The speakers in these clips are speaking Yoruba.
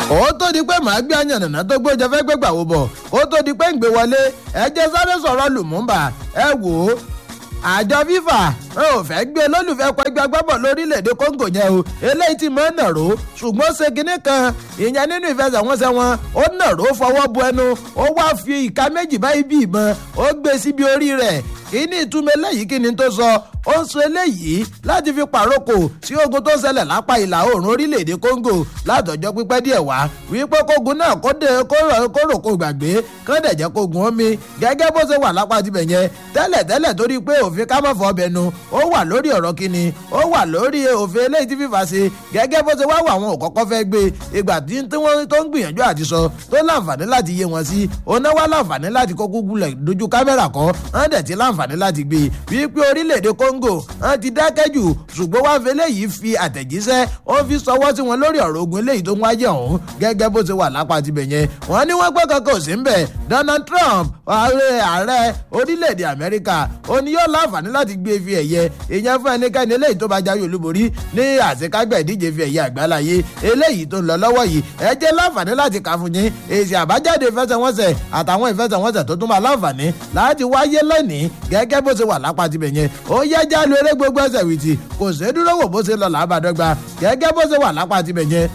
ó tó di pé màá gbé àyànnà tó gbóúnjẹ fẹ́ gbégbà wò bọ̀ ó tó di pé ń gbé wọlé ẹ jẹ́ sáré sọ̀rọ̀ lùmúmbà ẹ wò ó àjọ fífà ẹ ò fẹ́ gbé olólùfẹ́ kọ ẹgbẹ́ agbábọ̀ lórílẹ̀‐èdè kóńgò yẹn o eléyìí ti mọ́ nàró ṣùgbọ́n ṣe kinní kan ìyẹn nínú ìfẹsẹ̀wọnsẹ̀ wọn ó nàró fọwọ́ bu ẹnu ó wá fi ìka méjì báyìí bí ìbọn ó gbé síbi orí rẹ̀ kí ni ìtumọ̀ eléyìí kí ni tó sọ ó ń sọ eléyìí láti fi pàrókò sí ogun tó ń ṣẹlẹ̀ lápá ìlà oòrùn orílẹ̀-èdè congo látọjọ́ pípẹ́ díẹ̀ wá wípé kógun náà kó dé kóró kó gbàgbé kán dẹ̀ jẹ́ kógun omi gẹ́gẹ́ bó ṣe wà lápá tibẹ̀ yẹn tẹ́lẹ̀ tẹ́lẹ̀ torí pé òfin ká má fọ́ ọbẹ̀ nu ó wà lórí ọ̀rọ̀ kíni ó wà lórí òfin eléyìí tí fífa ṣe gẹ́gẹ́ bó ṣe wá wà àwọn òkọ́kọ́ fẹ́ gbé ìgbà tí wọ́n tó ń gbìyànjú àti sọ tó láǹfààní láti yé wọn sí oná wá láǹfààní láti kó gúgúlẹ̀ dojú kámẹ́rà kọ́ wọ́n dẹ̀ ti láǹfààní láti gbé wípé orílẹ̀-èdè congo wọ́n ti dákẹ́ jù ṣùgbọ́n wá fi eléyìí fi àtẹ̀jíṣẹ́ ó fi sọwọ́ sí wọn lórí ọ̀rọ̀ ogun eléyìí tó ń wáyé ọ̀hún gẹ́gẹ́ bó ṣe wà lápá tibẹ̀ yẹn wọ́n ní wọ́n gbọ́ kankan ò sí ń bẹ̀ donald trump ààrẹ orílẹ̀-èdè amẹ́ríkà ó ní yóò láǹfààní láti gbé fi ẹ̀yẹ ìyẹn fún ẹnikẹ́ni eléyìí tó bá jáwé olúborí ní àṣekágbẹ̀ ìdíje fi ẹ̀yẹ àgbáláyé eléyìí tó ń lọ lọ́wọ́ yìí ẹ jẹ́ láǹfààní láti kà fún yín èsì àbájáde ìfẹsẹ̀wọnsẹ̀ àtàwọn ìfẹsẹ̀wọnsẹ̀ tó tún máa láǹfààní láti wáyé lónìí gẹ́gẹ́ bó ṣe wà lápá tibẹ̀ yẹn ó yẹ jálu eré gbogbo ẹsẹ̀ wìtì kò sí dúró wò bó ṣe lọ làbàdọ́gba gẹ́gẹ́ bó ṣe wà lápá tibẹ̀ yẹn.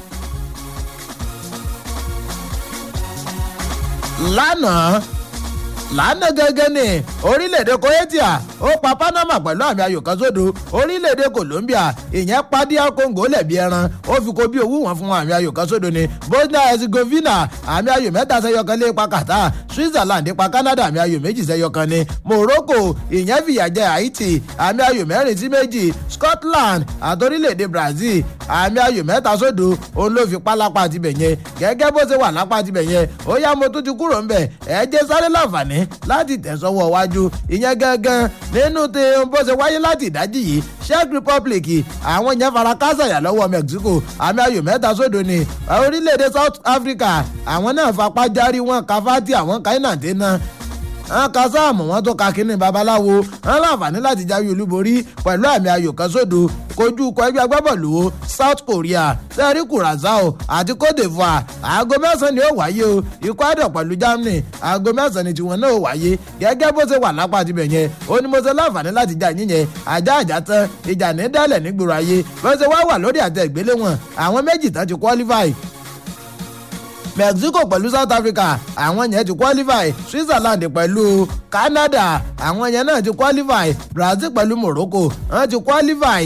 lánàá lánàá gẹ́gẹ́ ní orílẹ̀-èdè croatia ó pa panama pẹ̀lú àmì ayò kan sódò orílẹ̀-èdè colombia ìyẹn pa dr congo lẹ̀bi ẹran ó fi kó bí owó wọn fún àmì ayò kan sódò ní bosnia herzegovina àmì ayò mẹ́ta sẹ́yọ kan lé pa qatar switzerland pa canada àmì ayò méjì sẹ́yọ kan ní morocco ìyẹn fìyà jẹ haiti àmì ayò mẹ́rin sí méjì scotland àti orílẹ̀-èdè brazil àmì ayò mẹ́ta sódò òun ló fi pa lápá tibẹ̀ yẹn gẹ́gẹ́ bó ṣe wà lápá tibẹ̀ yẹn ó yá mo tún ti kúrò ńbẹ̀ ẹ jẹ́ sáré láǹfààní láti tẹ̀sọ́wọ́ wájú ìyẹn gangan nínú tí bó ṣe wáyé láti ìdájí yìí czech republic àwọn yẹn fara kásàyà lọ́wọ́ mexico àmì ayò mẹ́ta sódò ni orílẹ̀-èdè south africa àwọn náà fapá járí wọn káfátì àwọn káínàtì náà wọn ka sáàmù wọn tó ka kínní babaláwo wọn láǹfààní láti jáwé olúborí pẹ̀lú àmì ayò kan sódò kojú ikọ̀ ẹgbẹ́ agbábọ̀lù south korea sẹ́rí kurazao àti cote divoire aago mẹ́sàn-án ni ó wáyé o ikọ̀ àdọ̀ pẹ̀lú germany aago mẹ́sàn-án ni tiwọn náà ó wáyé gẹ́gẹ́ bó ṣe wà lápá tibẹ̀ yẹn ó ní mo ṣe láǹfààní láti já yín yẹn ajá àjá tán ìjà ní dálẹ̀ nígboro ayé bó ṣe wá wà lórí àtẹ ìgbéléwọ̀n àwọn méjì tán ti qualify mexico pẹ̀lú south africa àwọn yẹn ti qualify switzerland pẹ̀lú canada àwọn yẹn náà ti qualify brazil pẹ̀lú morocco wọ́n ti qualify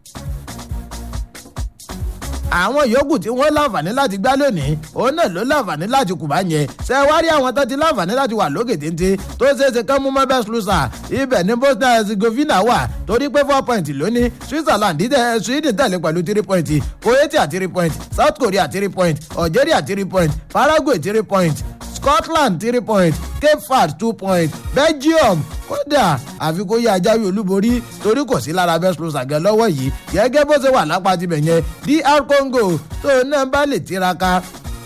àwọn yòókù tí wọ́n láǹfààní láti gbá lónìí òun náà ló láǹfààní láti kùbá yẹn ṣe wá rí àwọn tó ti láǹfààní láti wà lókè téńté tó ṣeéṣe kán mú mọ́ best loser ibẹ̀ ní bosnia herzegovina wà torí pé four point lónìí switzerland dídẹ sweden tẹ̀lé pẹ̀lú three point croatia three point south korea three point algeria three point paraguay three point scotland three point cape verde two point belgium kódà àfi kó yé ajáwé olúborí torí kò sí lára best loser gan lọ́wọ́ yìí gẹ́gẹ́ bó ṣe wà lápá tibẹ̀ yẹn dr congo tó náà bá lè tiraka.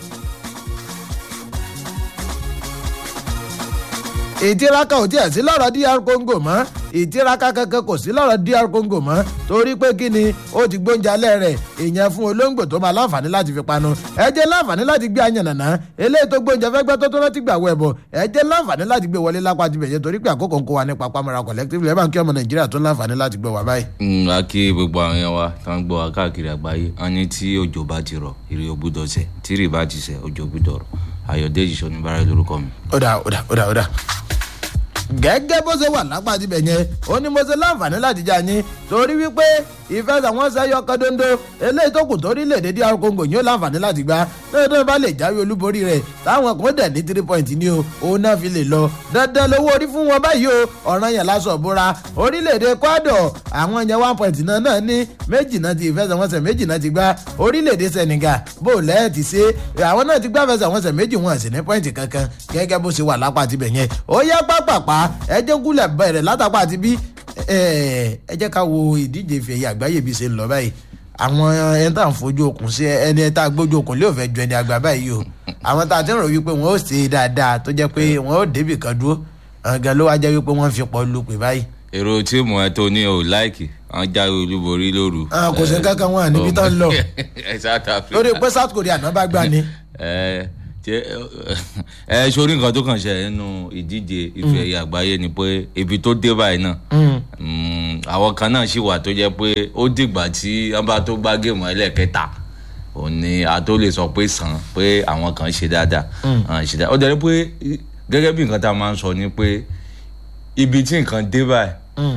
ìtiraka ò tiẹ̀ sí lọ́rọ̀ dr congo mọ́ ìtiraka kankan kò sí lọ́rọ̀ dr congo mọ́ torí pé kí ni ó ti gbóúnjẹ alẹ́ rẹ̀ ìyẹn fún olóńgbò tó máa láǹfààní láti fi panu ẹ jẹ́ láǹfààní láti gbé àyànnàná eléyìí tó gbóúnjẹ fẹ́ gbẹ́ tó tó rántí gbà wọ ẹ̀bọ̀ ẹ jẹ́ láǹfààní láti gbé wọlé lápá ti bẹ̀yẹ torí pé àkókò ń kó wa ní papamọ́ra collective ẹ̀ bá ń kí ọmọ nàìjíríà tó láǹfààní láti gbé wa báyìí. a kí gbogbo àwọn yẹn wa tó ń gbọ́ wa káàkiri àgbáyé wọn ní tí òjò bá ti rọ̀ ìrì ògbúdọ̀ sẹ̀ tí ìrì bá ti sẹ̀ òjò ògbúdọ̀ rọ̀ ayọ̀dèjì sọ̀nìbàrà lórúkọ mi. ó dà ó dà ó dà ó dà gẹ́gẹ́ bó ṣe wà lápá tibẹ̀ yẹn ó ní mo ṣe láǹfààní láti já yín torí wípé ìfẹsẹ̀wọnsẹ̀ yọ kan dondo eléyìí tó kù torílẹ̀-èdè dr congo yóò láǹfààní láti gbá dandan bá lè jáwé olúborí rẹ̀ táwọn kan dẹ̀ ní three point ní o òun náà fi lè lọ dandan lówó orí fún wọn báyìí o ọ̀ràn yẹn lásọ̀ bóra orílẹ̀-èdè ecuador àwọn yẹn one point náà náà ní méjì náà ti ìfẹsẹ̀wọnsẹ̀ méjì náà ti gbá orílẹ̀-èdè senegal bó lẹ́ẹ̀ ti ṣe àwọn náà ti gbá ìfẹsẹ̀wọnsẹ̀ méjì wọn sì ní point kankan gẹ́gẹ́ bó ṣe wà lápá tibẹ̀ yẹn ó yẹ pápápá ẹ jẹ́ kúlẹ̀ bẹ̀rẹ̀ látàpá àti bí ẹ jẹ́ ká wo ìdíje ìfẹ̀yẹ àgbáyé bí ṣe ń lọ báyìí àwọn ẹni tá à ń fojú okùn sí ẹni tá a gbójú okùn lé òfẹ́ ju ẹni àgbà báyìí o àwọn tá a ti ń rò wípé wọn ó ṣe dáadáa tó jẹ́ pé wọn ó débì kan dúró gan ló wá jẹ́ wípé wọ́n fi pọ̀ lu pè báyìí èrò tíìmù ẹ tó ní o láìkì wọn jáwé olúborí lóru. Ah, kò sí kankan wọn níbi tán ń lọ ẹ South Africa. lórí pé south korea náà bá gbà ní. ẹ ṣe ẹ sórí nǹkan tó kàn ṣe nínú ìdíje ife ẹ̀yẹ àgbáyé ni pé ibi tó dé báyìí náà mm, àwọn kan náà ṣì wà tó jẹ́ pé ó dìgbà tí wọ́n bá tó gbá géèmù ẹlẹ́ẹ̀kẹta òun ni a tó lè sọ pé sàn pé àwọn kan ṣe dáadáa àwọn ṣe dáadáa ó dẹ̀ rí pé gẹ́gẹ́ bí nǹkan tá a máa ń sọ ni pé ibi tí nǹkan dé báyìí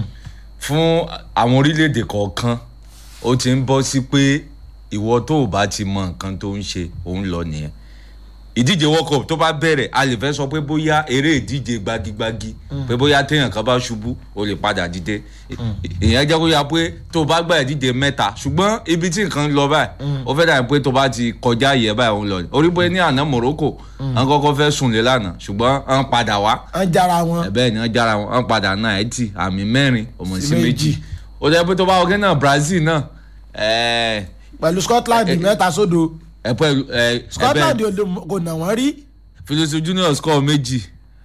fún àwọn orílẹ̀-èdè kọ̀ọ̀kan ó ti ń bọ́ sí pé ìwọ tó o bá ti mọ nǹkan tó ń ṣe òun lọ nìyẹn ìdíje world cup tó bá bẹ̀rẹ̀ a lè fẹ́ sọ pé bóyá eré ìdíje gbagigbagi pé bóyá téèyàn kan bá ṣubú o lè padà dìde ìyẹn jẹ́ kó yá pé tó o bá gbà ìdíje mẹ́ta ṣùgbọ́n ibi tí nǹkan ń lọ báyìí ó fẹ́ dàbí pé tó bá ti kọjá yẹ báyìí òun lọ ni orí pé ní àná morocco wọn kọ́kọ́ fẹ́ sùn lé lánàá ṣùgbọ́n wọn padà wá wọ́n jára wọn. bẹ́ẹ̀ ni wọ́n jára wọn wọ́n padà náà ẹ̀ tì àmì mẹ́rin ọmọ Sí sí méjì. méjì ó jẹ́ pé tó bá wọgé náà brazil náà ẹ̀ pẹ̀lú scotland mẹ́ta sódo ẹ̀ pẹ̀lú ẹ̀ scotland ò lè- kò nà wọ́n rí. philosophy junior score méjì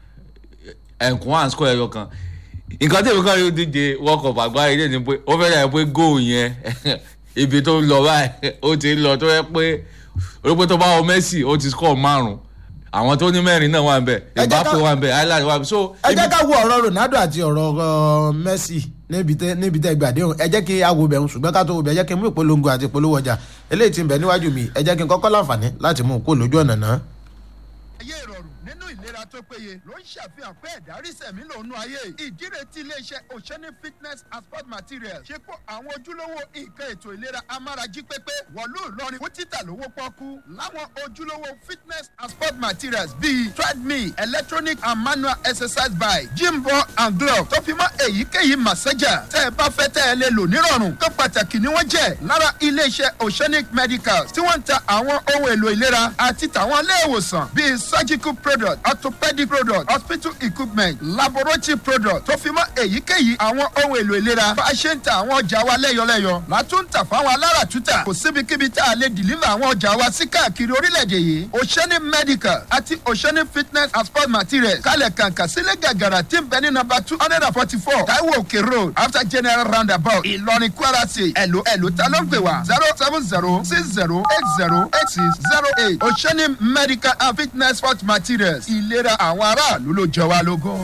ẹ̀kún one score ẹyọ kan nǹkan tí èmi kan yóò díje world cup àgbáyé ilé ni pé ó fẹ́ dàbí pé goal yẹn ibi tó ń lọ báyìí ó ti ń lọ tó yẹ pé olùpẹ̀ tó bá wọ messi ó ti score márùn àwọn tó ní mẹ́rin náà wà ń bẹ̀ Ẹ jẹ́ ká- mbappe wà ń bẹ̀ ireland wà ń bẹ̀ so ẹ ibi jẹ́ ká wo ọ̀rọ̀ ronaldo àti ọ̀rọ̀ uh, messi níbi tẹ níbi tẹ gbàdé òun ẹ jẹ́ kí a wo bẹ̀rù ṣùgbọ́n ká tó wo bẹ̀ ẹ jẹ́ kí n mú ìpolongo àti ìpolówó ọjà eléyìí tí ń bẹ níwájú mi ẹ jẹ́ kí n kọ́kọ́ láǹfààní láti mú un kó lójú ọ̀nà náà. ayé ìrọ̀rùn nínú ìlera tó péye ló ń ṣàfihàn pé ẹ̀dá rí sẹ̀mí lòún ayé ìdíre tí iléeṣẹ́ oceanic fitness and sport materials ṣe kó àwọn ojúlówó nǹkan ètò ìlera amárají pépé wọ̀lú ìlọrin fún títà lówó pọ́kú láwọn ojúlówó fitness and sport materials bíi treadmill electronic and manual exercise bike gym ball and glove tó fi mọ́ èyíkéyìí massager tẹ́ ẹ bá fẹ́ tẹ́ ẹ lè lò nírọ̀rùn tó pàtàkì ni wọ́n jẹ́ lára iléeṣẹ́ oceanic medicals tí wọ́n ń ta àwọn ohun èlò ìlera àti tàwọn ilé ìwòsàn bíi surgical product orthopedic product hospital equipment laboratory product tó fi mọ́ èyíkéyìí àwọn ohun èlò ìlera bá a ṣe ń ta àwọn ọjà wa lẹ́yọlẹ́yọ látúntà fáwọn aláràtúntà kò síbikíbi tá a lè deliver àwọn ọjà wa sí káàkiri orílẹ̀-èdè yìí oceanic medical àti oceanic fitness and sport materials kálẹ̀ kàǹkà sílẹ̀ gàgàrà tí ń bẹ ní nọmba two hundred and forty four taiwo òkè road after general roundabout ìlọrin kwara state ẹ̀lò ẹ̀lò ta ló ń pè wá zero seven zero six zero eight zero eight six zero eight oceanic medical and fitness sport materials ìlera àwọn aráàlú ló jẹ wá lógún.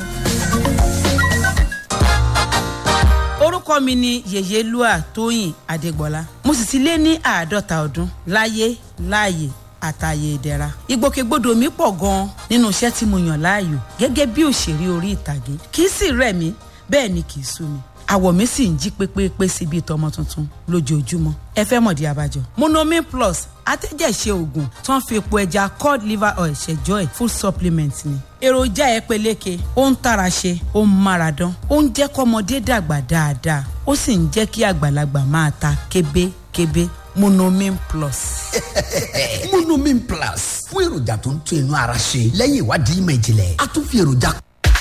orúkọ mi ni yèyélúà tóyìn adégbọlá mo sì ti lé ní àádọ́ta ọdún láyé láàyè àtàyè ìdẹ̀ra ìgbòkègbodò mi pọ̀ gan-an nínú iṣẹ́ tí mo yàn láàyò gẹ́gẹ́ bí òṣèré orí ìtàgé kì í sì rẹ̀ mí bẹ́ẹ̀ ni kì í sú mi àwọ̀ mi sì ń jí pépépé sí bíi tọmọ tuntun lójoojúmọ́ ẹ fẹ́ mọ̀dí abájọ. monomin plus atẹ́jẹ̀ṣe oògùn tó ń fi epo ẹja cod liver oil ṣẹjọ́ ẹ̀ full supplement ni. èròjà ẹ peléke ó ń tara ṣe ó ń mára dán ó ń jẹ́ kọ́mọdé dàgbà dáadáa ó sì ń jẹ́ kí àgbàlagbà máa ta kébékébé monomin plus. monomin plus fún èròjà tó ń tún inú ara ṣe lẹ́yìn ìwádìí ìmọ̀ ìjìnlẹ̀ a tún fi èròjà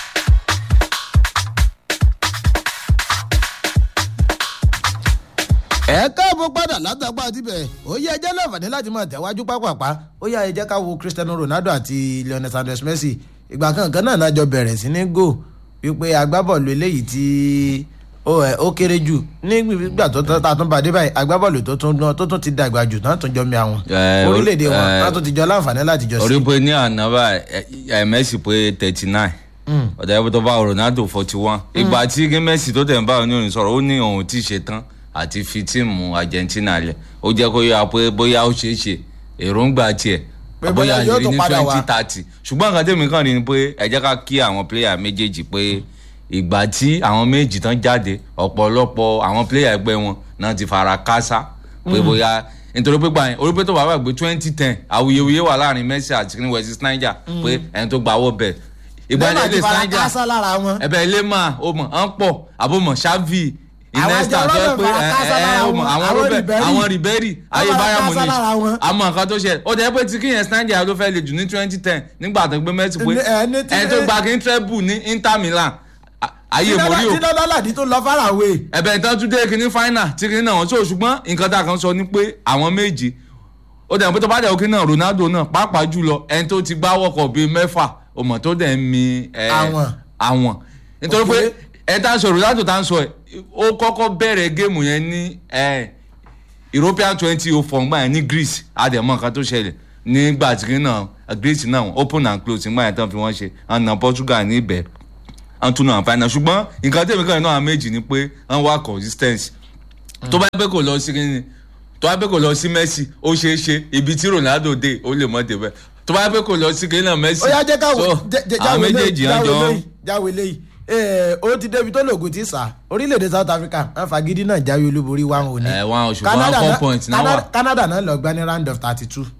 ẹ káàbọ̀ padà látàgbà àtibẹ̀ ó yẹ ẹjẹ́ láǹfààní láti máa tẹ̀wájú pápápá ó yà ẹ jẹ́ ká wo cristiano ronaldo àti lionel sanders messi ìgbà kankan náà náà jọ bẹ̀rẹ̀ sí ní gò wípé agbábọ́ọ̀lù eléyìí tí ó ẹ ó kéré jù nígbà tó tán tá a tún bá dé báyìí agbábọ́ọ̀lù tó tún tó tún ti dàgbà jù náà tún jọ mi àwọn Eh, orílẹ̀-èdè wọn eh, náà tún ti jọ láǹfààní láti jọ orí sí. pé ní àná báyìí ẹ messi pé thirty nine ọ̀dà ẹ̀bùn tó bá ronaldo forty one ìgbà tí gé messi tó tẹ̀ ń bá òun ní òun sọ̀rọ̀ ó ní òun tí ì ṣe tán àti fi tíìmù argentina lẹ̀ ó jẹ́ kó yára pé bóyá ó ṣeé ṣe èròǹgbà tiẹ̀ Pé bóyá yóò lè tún ní padà wá. twenty thirty ṣùgbọ́n nǹkan tèmi kàn rí ni pé ẹ jẹ́ ká kí àwọn pléyà méjèèjì pé ìgbà tí àwọn méjì tán jáde ọ̀pọ̀lọpọ̀ àwọn pléyà ẹgbẹ́ wọn náà ti fara kásá pé bóyá nítorí pé gbàyẹn orí pé tó bá wà pé twenty ten awuyewuye wà láàrin messi àti kí ni west snyder pé ẹni tó gba owó bẹ́ẹ̀ ìgbà bẹ́ẹ̀ yẹn ti lè fara snyder kásá lára wọn. ẹbẹ ilé mà ó mọ à ń pọ àbọmọ xavi iniesta Àwọn tó yẹ jẹ́ pé ọlọ́run ẹ fara kásá ẹ lára ó mọ wọn, àwọn àwọn robert Ribery. àwọn riberi ayé fara bayern kásá lára wọn. munich àmọ́ nǹkan tó ṣe ó jẹ́ pé tí kíyẹn snyder ló fẹ́ le jù ní twenty ten nígbà tó gbé messi pé Ní- ẹ, ní tí- ẹni tó gba kí n treble ní inter milan a- ayé mori o tí lọ́lá làdí tó lọ fárawé. ẹ̀bẹ̀ ìtàn tún dé kíní final tí kíní náà wọ́n tó ṣùgbọ́n nǹkan tá a kan sọ ni pé àwọn méjì ó dẹ̀ pé tó bá dẹ̀ òkè náà ronaldo náà pàápàá jùlọ ẹni tó ti gbá wọ́kọ̀ bíi mẹ́fà ọmọ tó dẹ̀ ń mi ẹ, Àwọn. àwọn nítorí pé Okay. ẹ tá a sọ̀rọ̀ látò tá a sọ ẹ̀ ó kọ́kọ́ bẹ̀rẹ̀ géèmù yẹn ní ẹ̀ european twenty oh four ngbà yẹn ní greece àdèmọ́ nǹkan tó ṣẹlẹ̀ nígbà tí náà greece náà open and close ngbà yẹn tán fi wọ́n ṣe àna portugal ní ibẹ̀ wọ́n tún náà final ṣùgbọ́n nǹkan tẹ̀mí kan náà méjì ni pé wọ́n wá consistency tó bá yẹ pé kò lọ sí kíni tó bá yẹ pé kò lọ sí messi ó ṣeé ṣe ibi tí ronaldo dé ó lè mọ́ débẹ̀ tó bá yẹ pé kò lọ sí kíni náà messi ó yá jẹ́ káwọ́ so, àwọn jáwé méjèèjì léyìí hàn jọ jáwé léyìí jáwé léyìí ee ó ti débi tó lògùn tí sà orílẹ̀-èdè south africa wọn fagídí náà jáwé olúborí wa ò ní. ẹ wọn oṣù one four point náà wà. canada náà lọ gbá ní round of thirty two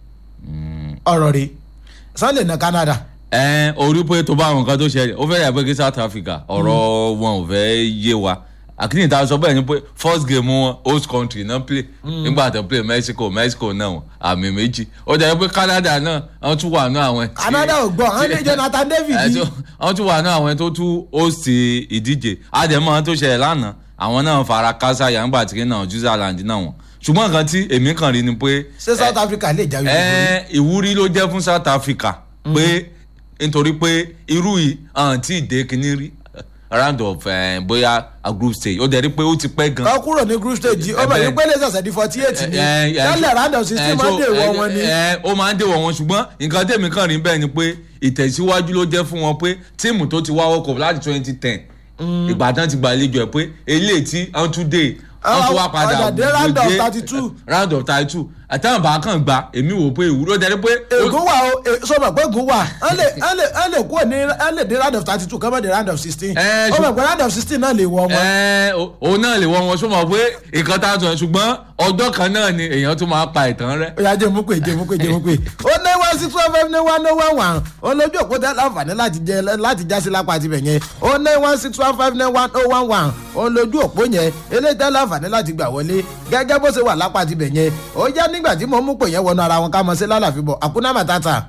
ọ̀rọ̀ rẹ̀ sunday na canada. ẹ orí pé tó bá àwọn nǹkan tó ṣẹlẹ̀ ó fẹ́rẹ̀ pé kí south africa ọ̀rọ̀ wọn ò fẹ́ yé wa àkíní ìta sọ bẹ́ẹ̀ ni pé first game wọn host country náà play nígbà tó play mexico mexico náà wọn àmì méjì ó jẹ́ pé canada náà wọ́n tún wà ní àwọn. tí- canada ò gbọ́ àwọn ní jonathan david ẹ yìí. tó- wọ́n tún wà ní àwọn tó tún host ìdíje àdèmọ́ tó ṣẹlẹ̀ lánàá àwọn náà fara kásá yàgbà tí náà switzerland náà wọn ṣùgbọ́n nǹkan tí èmi kàn rí ni pé ṣé south africa lè jáwé olúborí. ẹ ìwúrí ló jẹ́ fún south africa pé nítorí pé irú yìí hàn tí ìdè kìíní rí round of eh, bóyá a group stage ó dẹ̀ rí pé ó ti pẹ́ gan. kọ́ kúrò ní group stage ó bẹ̀ bẹ́ẹ̀. ní pélé ṣẹ̀ṣẹ̀ di forty eight ni ẹ, ẹ, tẹ́lẹ̀ round of ẹ, sixteen máa so, ń dèwọ̀ ẹ, wọn ni. ẹ, ó máa ń dèwọ̀ wọn ṣùgbọ́n nǹkan tèmi kàn rí bẹ́ẹ̀ ni pé ìtẹ̀síwájú ló jẹ́ fún wọn pé tíìmù tó ti wá world cup láti twenty ten ìgbàdàn ti gbàlejò ẹ̀ pé eléyìí tí wọ́n tún dé wọ́n tún wá padà ọ̀dà dé round of dé, 32. round of thirty two àtàwọn bá kàn gbà èmi wò pé ìwúrò jẹ́ pé. ègún wà o e- sọ ma pé ègún wà ẹ lè ẹ lè ẹ lè kúrò ní ẹ lè dé round of thirty two kọ́mọ̀ dé round of sixteen Ẹ, ó ṣù- mọ̀ pé round of sixteen náà lè wọ ọmọ. ẹ o- òun náà lè wọ wọn sọmọ pé nǹkan tá a sọ ṣùgbọ́n ọjọ́ kan náà ni èèyàn tún máa pa ìtàn rẹ. ó yà jẹ́ mú pé jẹ́ mú pé jẹ́ mú pé ó ní one six one five ní one oh one one ó lójú òpó tẹ́ láǹfààní láti jẹ láti já sí lápá tibẹ̀ yẹn ó ní one six one five ní one oh one one ó lójú òpó yẹn eléyìí tẹ́ láǹfààní láti gbà wọlé gẹ́gẹ́ bó ṣe wà lápá tibẹ̀ yẹn ó yá nígbà tí mo mú pè yẹn wọnú ara wọn ká mọ sí lálàfi bọ̀ àkúná màtàtà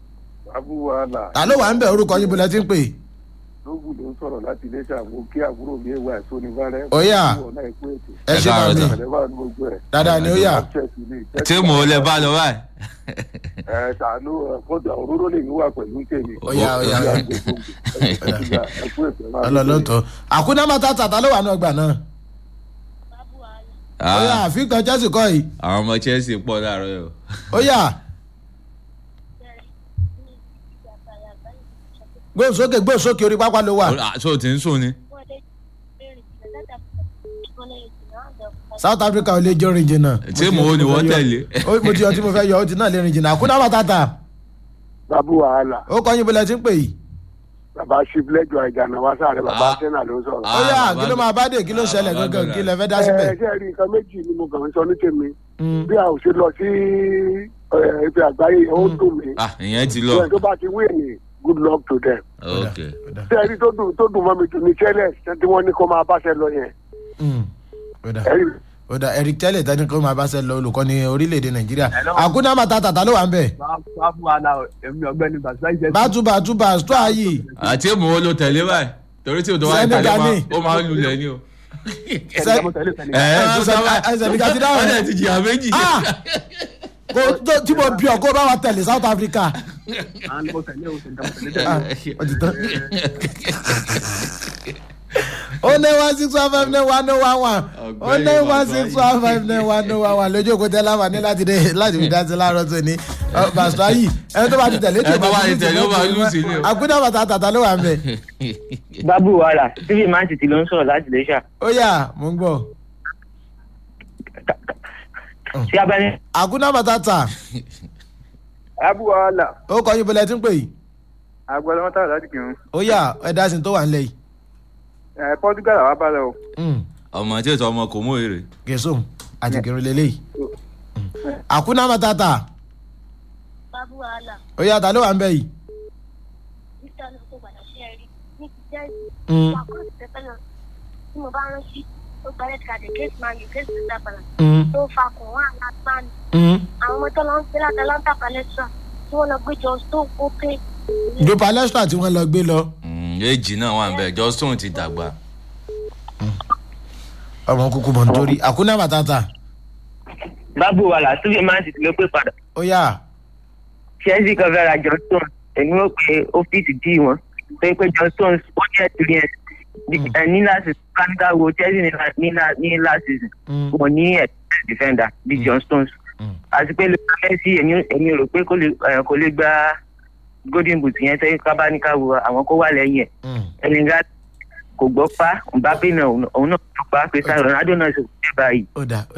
abúwàhálà ta ló wà ń bẹ̀ orúkọ yín bọ́lá tí ń pè é. lóògùn ló ń sọ̀rọ̀ láti iléeṣẹ́ àwọn kí àbúrò mi wà tó ní bárẹ́. Ó yá. ọ̀nà ìpín ètò. ẹ ṣe káàárọ̀ bá mi sà. ẹ̀rẹ́ wà ní gbogbo ẹ̀. dáadáa ni ó yà tí mò ń lẹ bá lọ báyìí. ẹ tàánú fọ́dù àwọn òróró lè ní wà pẹ̀lú tèmi. Ó yá, ó yá, ó yá. ẹ̀kú ètò máa ń ọlọ́lọ́tọ̀ àkúná màtàtà ta ló wà ní ọgbà náà. ó yà Ah, àfikàn chelsea kọ́ yìí àwọn ọmọ chelsea pọ̀ láàárọ̀ yìí o. ó yà gbóhùn sókè gbóhùn sókè orí pápá ló wà Ah, so ti ń sùn ni. south africa ò lè jọ rìn jìnnà. Tí mo ní wọ́n tẹ̀lé. Ó- mo ti yọ tí mo fẹ́ yọ ó ti náà lè rìn jìnnà àkúná màtàtà abúwàhálà ó kọ́ yín bọ́lá tí ń pè yìí. bàbá ṣíbílẹ́jọ àìjànà wá sáré bàbá Ah. sẹ́nà ló ń sọ̀rọ̀. Ah, ó yà bàbá kí ló mi. máa bá dé kí ló Ah, ṣẹlẹ̀ bàbá gangan mi. kí lẹ fẹ́ dá ẹ síbẹ̀. ṣe rí nǹkan méjì ni mo kàn ń sọ ní tèmi Mm. bí a ò ṣe lọ sí ẹ, ife àgbáyé ó dùn mí. ah ìyẹn ti lọ. Bẹ́ẹ̀ tó bá ti wí ní good luck to them. ok ṣé ẹ rí tó dùn tó dùn mọ́ mi jù ní chelsea tí wọ́n ní kó máa báṣẹ lọ yẹn. Mm. Ó dà. ẹ rí ó dà eric tẹ́lẹ̀ tẹ́ni kó máa bá ṣe lọ olùkọ́ni orílẹ̀-èdè nàìjíríà àkúná màtàtà ta ló wà ń bẹ̀. fáfún àlà èmi ọgbẹni bàtúbà ìjẹ bàtúbàtúbà stọ ayé àti èmù wo ló tẹ̀lé báyìí torí tí o tó wáyé tẹ̀lé Senegal máa ni. ó máa ń lulẹ̀ ni o. Ṣe- mo tẹ̀lé tẹ̀lé. ẹ ẹ Ah, tó Sen- sábà ah, Senegal ti dáhùn. ọ̀dẹ̀ ti jìyà méjì. Ah! Kò- tó- tí mo bí ọ kó bá wa tẹ̀lé south africa. àwọn mo tẹ̀lé o tẹ̀lé mo tẹ̀lé Ah, tẹ̀lé. ó ti tán. ó ní one six one five nine one oh one one ó ní one six one five nine one oh one one lójú òkú tẹ́lá wà ní láti dé láti fi dá sí láàárọ̀ tó ní bàtúbà yìí ẹni tó bá ti tẹ̀lé Ẹni tó bá ti tẹ̀lé, ó máa lose ni o. àkúdà bàtà tàtà ló wà ń bẹ̀. bábù wàhálà tv man city ló ń sọ̀rọ̀ láti lè ṣà ó yà mò ń gbọ́. sí abẹ́ni àkúdà bàtà tà abúwàhálà ó kọ́ yín bọ́lẹ̀ tí ń pè yìí. agbọ́dọ̀ wọn tààrà láti kírun ó yà ẹ̀dá sí tó wà ńlẹ̀ yìí. ẹ portugal àwa bá lọ o. Mm. ọmọ tí ètò ọmọ kò mú èrè. gẹ̀ẹ́sọ̀ àti kẹrin lélẹ́yìí. àkúnná matata babu wàhálà ó yà ta ló wà ń bẹ̀ yìí. níta ló tó padà ṣe rí ní ti jẹ́ Mm. wà kúrò sí pẹ́pẹ́ náà tí mo bá rántí ó gba red card against man u against the dabala Mm. tó fa kùn wá àlàgbáni Mm. àwọn ọmọ tó lọ ń gbé látàlántà palẹ́sà tí wọ́n lọ gbé jọ stone ó pé jo palestra tí wọ́n lọ gbé lọ. Mm, èjì náà wà ń bẹ̀ justin ti dàgbà. ọmọ kúkú mọ̀ nítorí àkúnná matata bábù wàhálà tv man city ló pè padà ó yà chelsea kan fẹ́ ra johnston èmi ó pe ọ́fíìsì dí wọn pé pé johnston ó ní experience Ní- ẹ, ní last season káníkà wo chelsea ní la- ní la- ní last season Mm. wọn ní experienced defender bíi john stones Mm. àti pé lóka messi èmi èmi rò pé kò lè ẹ, kò lè gba golden boot yẹn tẹ́ kábáníkà wo àwọn kó wà lẹ́yìn ẹ̀ Mm. ẹnìgá kò gbọ́ pa mbappe náà òun òun náà gbọ́ pa pé sáà ronaldo náà ṣe kò dé báyìí ó dà